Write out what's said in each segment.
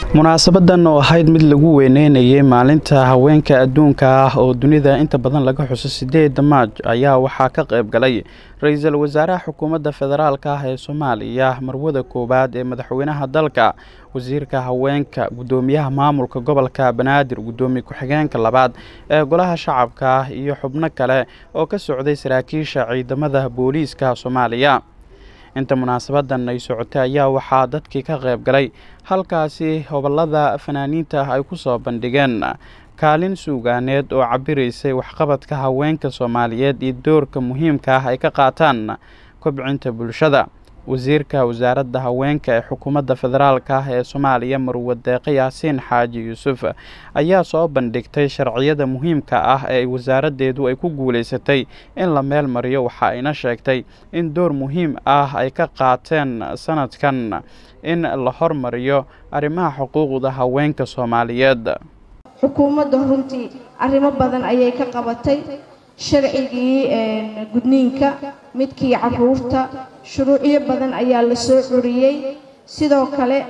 munaasabadan oo ahayd mid lagu weyneynayay maalinta haweenka adduunka ah oo dunida inta badan laga xuso sideeda maaj ayaa waxaa ka qayb galay ra-iisul wasaaraha xukuumadda federaalk ah ee soomaaliya marwada koowaad ee madaxweynaha dalka wasiirka haweenka guddoomiyaha maamulka gobolka banaadir guddoomiye ku-xigeenka labaad ee golaha shacabka iyo xubno kale oo ka socday saraakiisha ciidamada booliiska soomaaliya inta munaasabadan ay socotay ayaa waxaa dadkii ka qayb galay halkaasi hobolada fanaaniinta ay ku soo bandhigeen kaalin suugaaneed oo cabiraysay waxqabadka haweenka soomaaliyeed iyo doorka muhiimka ah ay ka qaataan kobcinta bulshada wasiirka wasaaradda haweenka ee xukuumadda federaalk ah ee soomaaliya marwe deeqe yaasiin xaaji yuusuf ayaa soo bandhigtay sharciyada muhiimka ah ee wasaaraddeedu ay ku guulaysatay in la meel mariyo waxa ayna sheegtay in door muhiim ah ay ka qaateen sanadkan in la hormariyo arrimaha xuquuqda haweenka soomaaliyeed xukuumadda runtii arrimo badan ayay ka qabatay sharcigii gudniinka midkii caruurta shuruucyo badan ayaa la soo curiyey sidoo kale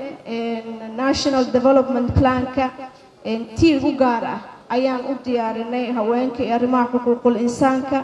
national development planka tiir u gaar ah ayaan u diyaarinay haweenka iyo arrimaha xuquuqul insaanka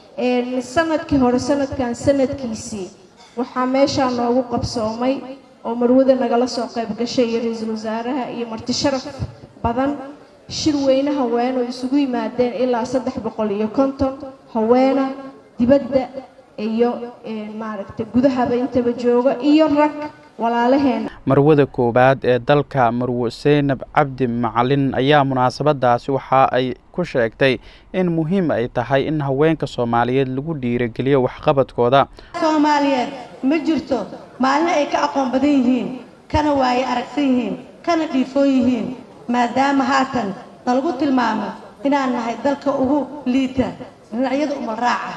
sanadkii hore sanadkan sanadkiisii waxaa meeshaa noogu qabsoomay oo marwada nagala soo qayb gashay iyo ra-iisul wasaaraha iyo marti sharaf badan shir weyne haween oo isugu yimaadeen ilaa saddex boqol iyo konton haweena dibadda iyo maaragtay gudahaba intaba jooga iyo rag walaalaheena marwada koowaad ee dalka marwe seynab cabdi macalin ayaa munaasabadaasi waxa ay ku sheegtay in muhiim ay tahay in haweenka soomaaliyeed lagu dhiirageliyo waxqabadkooda soomaaliyeed ma jirto maalin ay ka aqoon badan yihiin kana waaye aragsan yihiin kana dhiifoon yihiin maadaama haatan nalagu tilmaamo inaan nahay dalka ugu liita dhinacyada umal raaca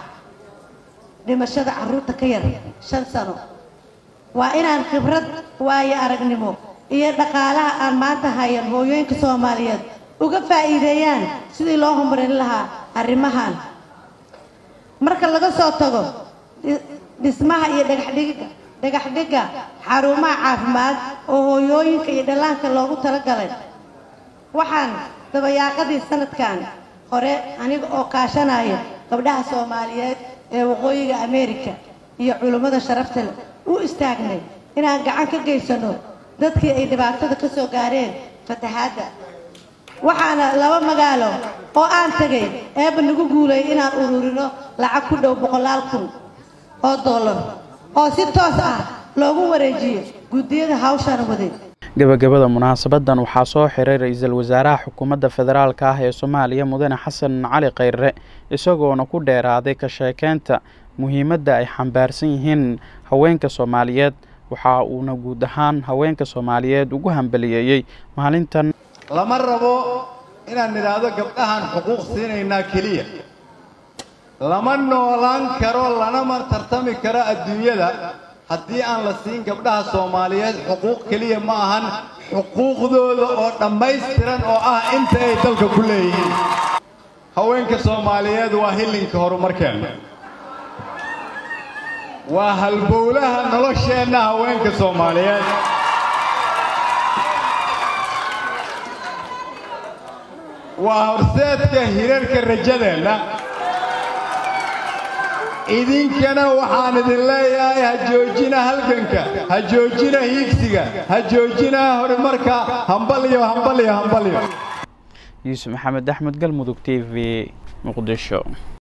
dhimashada carruurta ka yar shan sano waa inaan khibrad waayo aragnimo iyo dhaqaalaha aan maanta hayan hooyooyinka soomaaliyeed uga faa'iideeyaan sidii loo horumarin lahaa arrimahan marka laga soo tago dhismaha iyo dhagaxdhiga dhagaxdhigga xarumaha caafimaad oo hooyooyinka iyo dhallaanka loogu talagalay waxaan dabayaaqadii sanadkan hore aniga oo kaashanaya gabdhaha soomaaliyeed ee waqooyiga ameerika iyo culummada sharafta leh u istaagnay inaan gacan ka geysano dadkii ay dhibaatada ka soo gaareen fatahaadda waxaana laba magaalo oo aan tegay eeba nagu guulay inaan ururino lacag ku dhow boqolaal kun oo dollar oo si toos ah loogu wareejiyo guddiyada hawshaan waday gabagabada munaasabadan waxaa soo xiray ra-iisul wasaaraha xukuumadda federaalk ah ee soomaaliya mudane xasan cali khayre isagoona ku dheeraaday ka sheekeynta muhiimadda ay xambaarsan yihiin haweenka soomaaliyeed waxa uuna guud ahaan haweenka soomaaliyeed ugu hambaliyeeyey maalintan lama rabo inaan nidhaahdo gabdhahaan xuquuq siinaynaa keliya lama noolaan karo lanama tartami karo adduunyada haddii aan la siin gabdhaha soomaaliyeed xuquuq keliya ma ahan xuquuqdooda oo dhammaystiran oo ah inta ay dalka ku leeyihiin haweenka soomaaliyeed waa hillinka horumarkeenna waa halbowlaha nolosheenna haweenka soomaaliyeed waa horseedka hirarka rajadeenna idinkana waxaan idin leeyahay ha joojina halganka ha joojina hiigsiga ha joojina horumarka hambalyo hambalyo hambalyo yuusuf maxamed axmed galmudug t v muqdisho